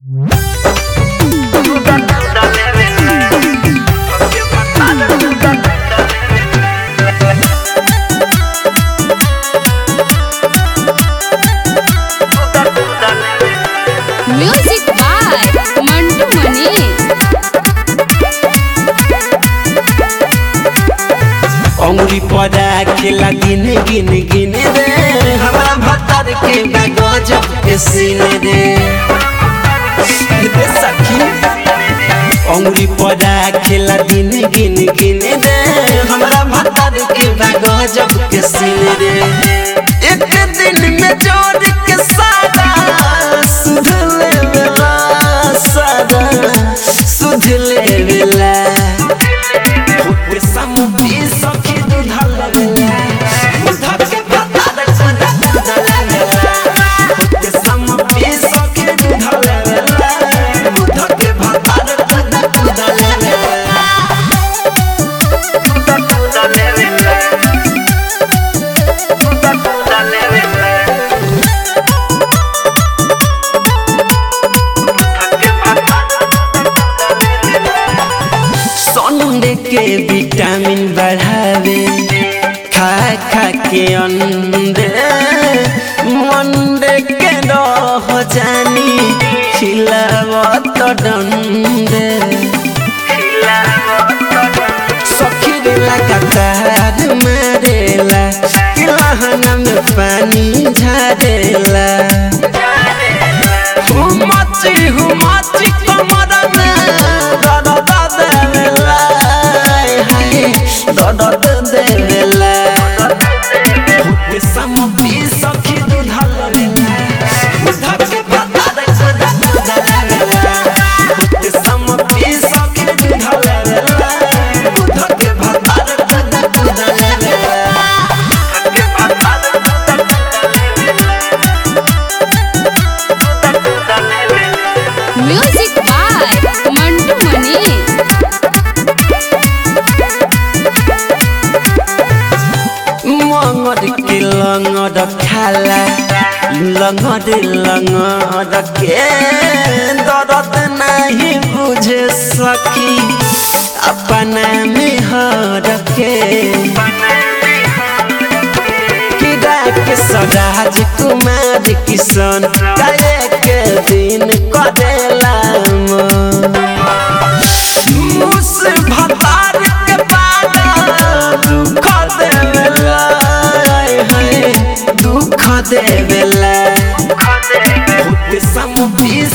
music by Mantu Manish अंगुरी पड़ा खेला गिन गिन गिन रे हमारा भत्तर के गजब के सीने रे रे सखी अंगुरी पड़ा खेला गिन गिन गिन रे हमारा भत्तर के गजब के सीने रे एक दिन में जोड़ के सादा सुध ले बेला सादा सुध ले बेला होते समुद्री सखी दूधल बेला दूधल के पता रे खुदा दूधल बेला होते समुद्री सखी दूधल बेला दूधल के पता रे खुदा दूधल बेला दूधल दूधल बेला दूधल दूधल बेला संडे के विटामिन बढ़ावे खा खा के अंडे मंडे के रह जानी खिलावत डंडे सखी रेला कतार मारेला किलहना में पानी झारेला हुमची हुमची कमर में दर्द देवेला हाय दर्द देवेला हुते समपी सखी दूधल वेला दूधल के पता रे खुदा दूधल वेला हुते समपी सखी दूधल वेला दूधल के पता रे खुदा दूधल वेला के पता रे म्यूजिक बाय मंटू मनीष मंगड़ के लंगड़ खाला लंगड़ लंगड़ के दर्द नहीं बुझे सकी अपना में हर के किरा के सराज कुमार किशन काहे के दिन करेला मुस भतार के पागा दुख देवेला हाय दुख देवेला होते समपी